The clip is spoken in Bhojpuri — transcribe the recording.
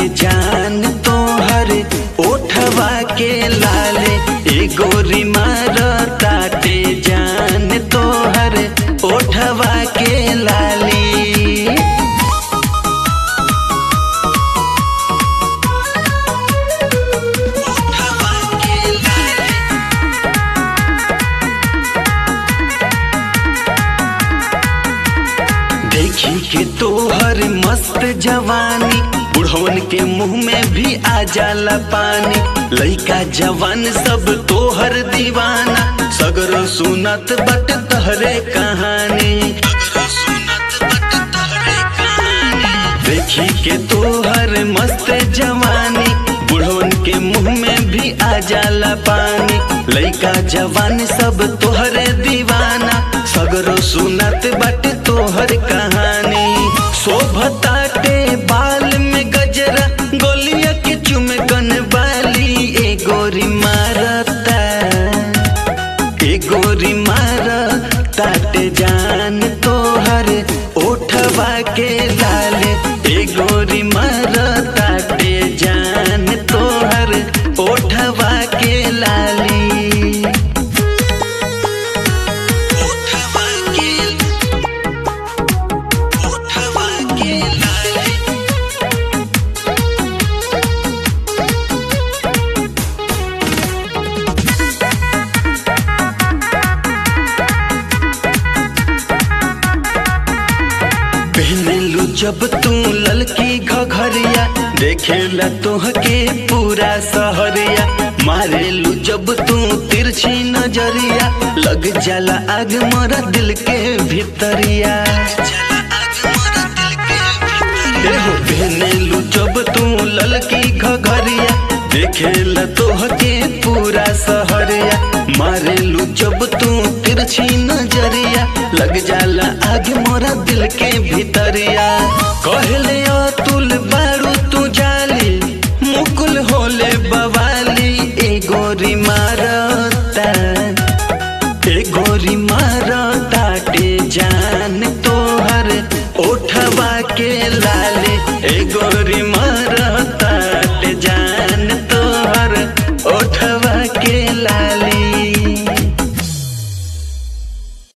जान तोहर ओठवा के लाले ए गोरी मार ताटे जान तोहर ओठवा के लाली देखी के तोहर मस्त जवानी बुढ़वन के मुंह में भी आ जाला पानी लइका जवान सब तोहर दीवाना सगरो सुनत बट तहरे कहानी देखी के तोहर मस्त जवानी बुढ़वन के मुंह में भी आ जाला पानी लइका जवान सब तोहरे दीवाना सगरो सुनत बट तोहर कहानी शोभताटे बाल में गजरा गोलिया के चुमकन बाली ए गोरी मारता ए गोरी मार ताटे जान तोहर ओठवा के लाले ए गोरी मार ताटे जान तोहर ओठवा के लाली ओठवा के ओठवा के लाली पहनलू जब तू ललकी घघरिया देखेला तोहके पूरा सहरिया मारेलू जब तू तिरछी नजरिया लग जाला आग मोरा दिल के भीतरिया एहो पहनलू जब तू ललकी घघरिया देखेला तोहके पूरा सहरिया मारेलू जब तू तिरछी नजरिया लग जाला आग मोरा दिल के भीतरिया कहले अतुल बारू तू जाली मुकुल होले बवाली ए गोरी मारता ए गोरी मारता टे जान तोहर ओठवा के लाले ए गोरी मार